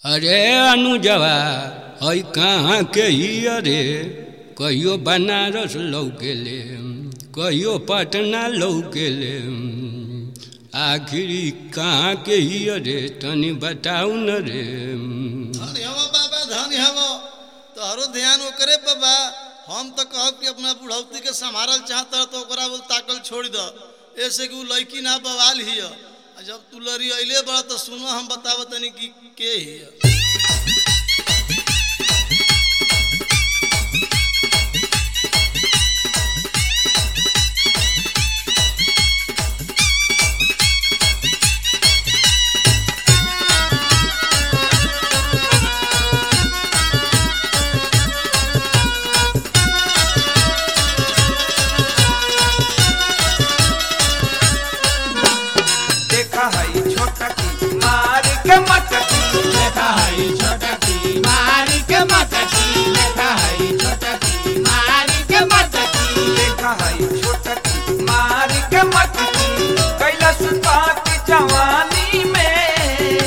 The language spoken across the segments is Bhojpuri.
अरे अनुजवा हई कहाँ के ही अरे कहियो बनारस लौकेले कहियो पटना लौकेले आखिरी कहाँ के ही अरे तनी बताऊ न रे धन हव बाबा धन हव तोहरो ध्यान ओकरे पे बा हम तो कहब कि अपना बुढ़ौती के संभारल चाहत रह तो ओकरा बोल ताकल छोड़ द ऐसे कि उ लड़की ना बवाल हिय आ जब तू लड़ी अइले बड़ा तो सुनो हम बतावत तनी कि के हिय देखा है छोटा की मार के मटकी लेखा हई छोटा की मारी के मटकी लेखा हई छोटा की मारी के मटकी देखा है छोटा की मार के मटकी कैलाश की जवानी में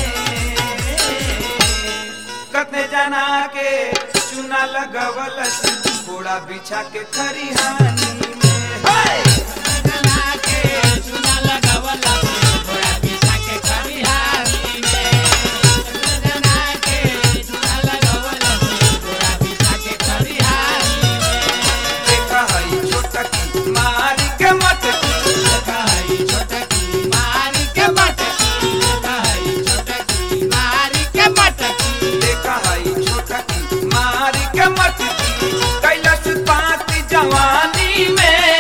कतने जना के चुना लगवल घोड़ा बिछा के खरिहानी में हाय! जना के चुना लगावला थोड़ा पिसा के खरिहानी में जना के चुना लगावला थोड़ा पिसा के खरिहानी में देखा है छोटा की मार के मटकी लेखा हई छोटा की मारी के मटकी लेखा हई छोटा की मारी के मटकी देखा है छोटा की मार के मटकी कैलाश पाती जवानी में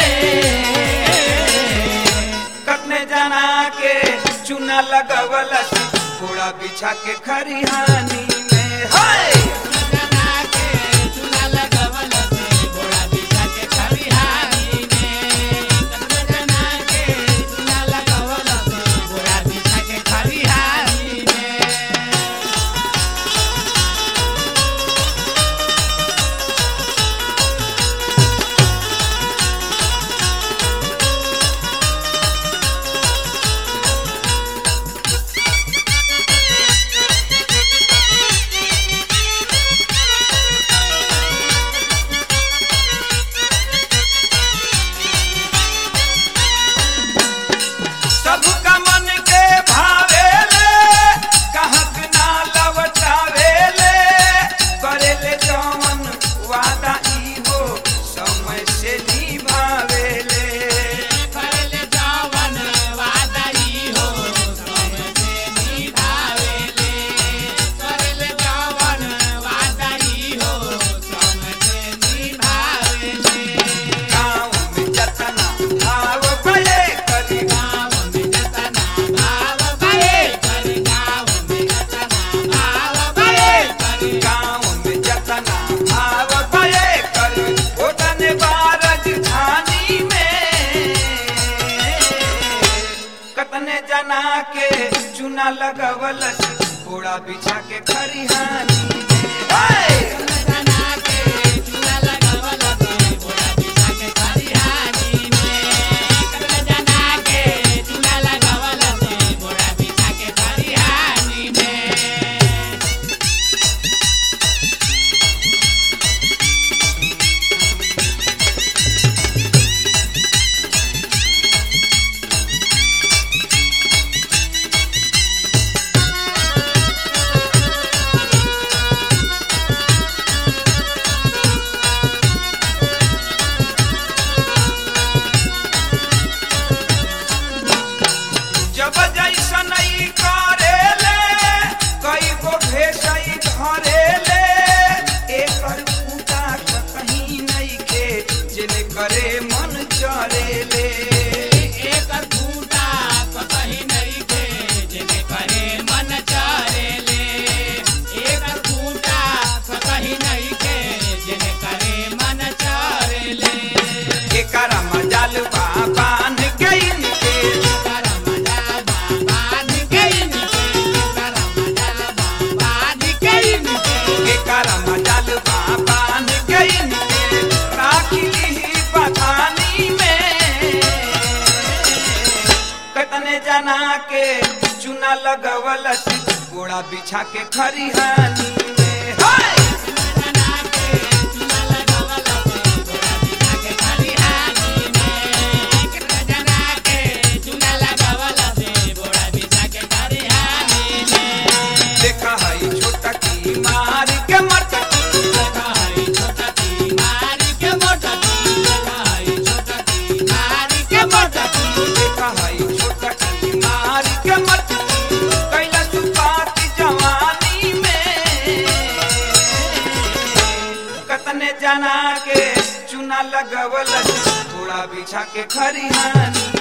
कतने जना के चुना लगवल घोड़ा बिछा के खरिहानी में हाय जना के चुना लगावला थोड़ा पिसा के खरिहानी में जना के चुना लगावला थोड़ा पिसा के खरिहानी में सबका मन के भावेले कहक ना लवटावेले करेले जवन वादा ई हो समय से निभावेले करले जवन वादाई हो समझे निभावेले करले जवन वादाई हो समझे निभावेले गाँव में जतना भाव भले करी गाँव में जतना भाव भले कर गाँव में जतना भाव भले कर गाँव में जतना भाव भले करी ओतने बारज झानी में कतने जना के चुना लगवल घोड़ा बिछा के खरिहानी में हाय! जना के चुना लगावला घोड़ा पिसा के खरिहानी में जना के चुना लगावला घोड़ा पिसा के खरिहानी में जब जैसन ई करेले कई गो भेसई धरेले एकर पूजा कहीं नहीं के जिने करे मन चरेले एकर फूटा कहीं नहीं के जेने करे मन चरेले एकर फूटा कहीं नहीं के जेने करे मन चरेले एकर मजाल बाबान के इनके करमजा बाबा निकैन के करमजा बाबा निकैन के एकर मजाल बाबान के इनके राखी ली बथानी में कतने जना के चुना लगवल गोड़ा बिछा के खरिहानी में हाय! देखा हई छोटा की मार के मटकी देखा हई छोटा की मार के मटकी कैला सुपात जवानी में कतने जना के चुना लगवल घोड़ा बिछा के खरिहानी